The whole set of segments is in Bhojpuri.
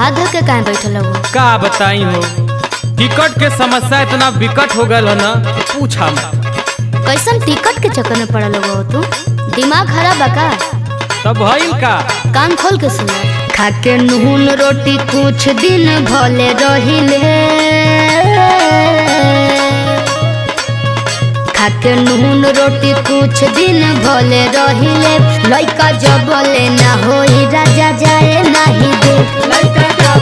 हाथ धर के काहे बैठल हो का बताई हो टिकट के समस्या इतना विकट हो गल है ना कि पूछा मत कैसन टिकट के चक्कर में पड़ल हो तू दिमाग खराब बा का तब भइल का कान खोल के सुन खाके नून रोटी कुछ दिन भले रहिले खाके नून रोटी कुछ दिन भले रहिले लइका जबले ना होई राजा जाए नाही दे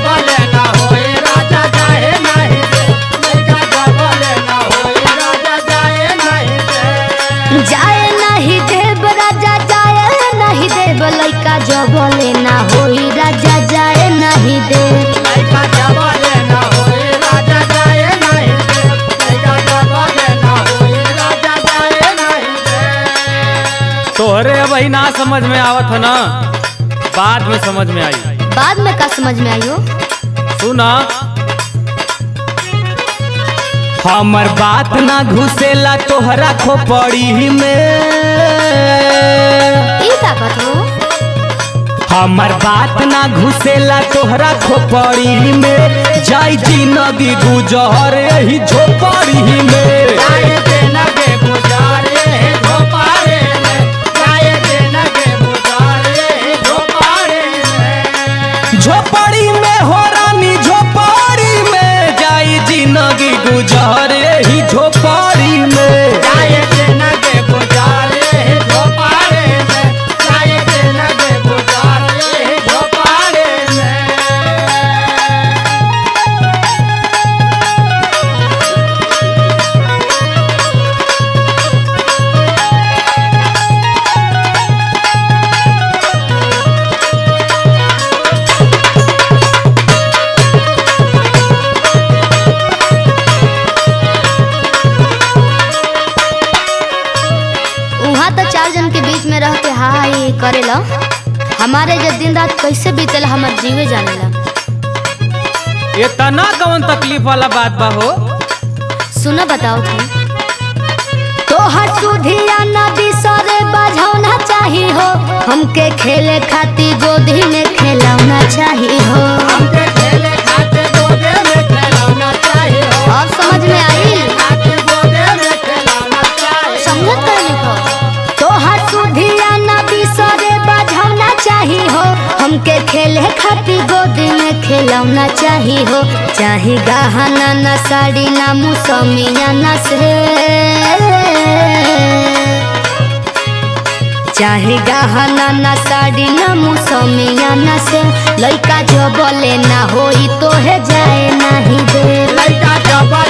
जाए नाही देव राजा जाए नाही देव लइका जबले ना होई राजा जाए नाही देव तोहरे अब ही ना समझ में आवत है ना बाद में समझ में आई बाद में का समझ में आई हो सुना हमर बात ना घुसेला तोहरा खोपड़ी में ई का बात हो हमर बात ना घुसेला तोहरा खोपड़ी में जाई जिंदगी गुजर यही झोपड़ी में झोपड़ी में हो रानी झोपड़ी में जाई जिंदगी गुजर यही झोपड़ी में उहाँ तो चार जन के बीच में रह के हाय करेला हमारे जो दिन रात कैसे बीतेला हमार जीवे जानेला ये तना कौन तकलीफ वाला बात बा हो सुनो बताओ थे तोहर सुधिया ना बिसरे बझौना चाही हो हमके खेले खाती गोदी में खेलौना चाही हो अब समझ में आई समझत कर लिखो तोहर सुधिया ना बिसरे बझौना चाही हो हमके खेले खाती गोदी में खेलौना चाही हो चाही गहना ना साड़ी ना मुसमिया ना से चाहे गहना ना साड़ी ना मुसमिया ना से लइका जो बोले ना होई तो है जाए नाही दे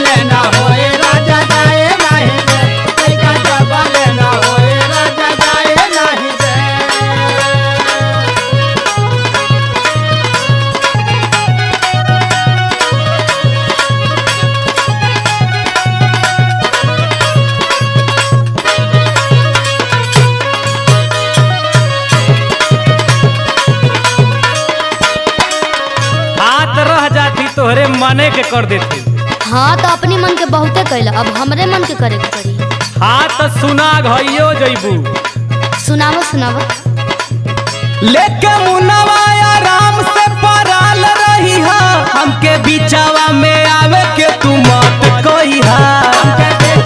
हाथ रह जाती तोहरे मने के कर देती हाँ तो अपनी मन के बहुते कैला अब हमरे मन के करे के पड़ी हाथ सुना घइयो जइबू सुनावो सुनावो लेके मुनवा आराम से पराल रही हा हमके बिचावा में आवे के तू मत कही हा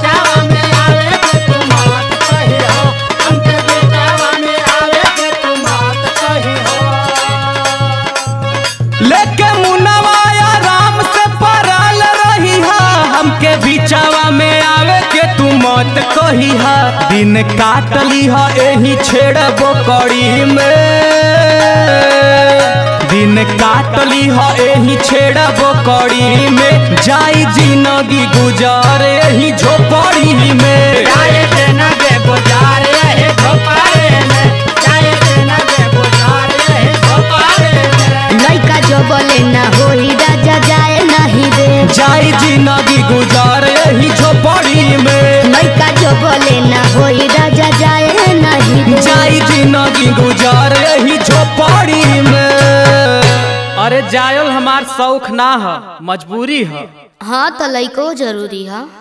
लेके मुनवा आराम से पराल रही हा हमके बिचावा में आवे के तू मत कही हा दिन काटली हा एही छेड़बो कड़ी में दिन काटली हा एही छेड़बो कड़ी में जाई जिंदगी गुजार एही झोपड़ी में लइका जो बोले ना होई राजा जाए नहीं दे जाई जिंदगी गुजार एही झोपड़ी में लइका जो बोले ना होई राजा जाए नहीं दे जाई जिंदगी गुजार एही झोपड़ी में अरे जायल हमार शौक ना ह मजबूरी ह हाँ तो लइको जरूरी है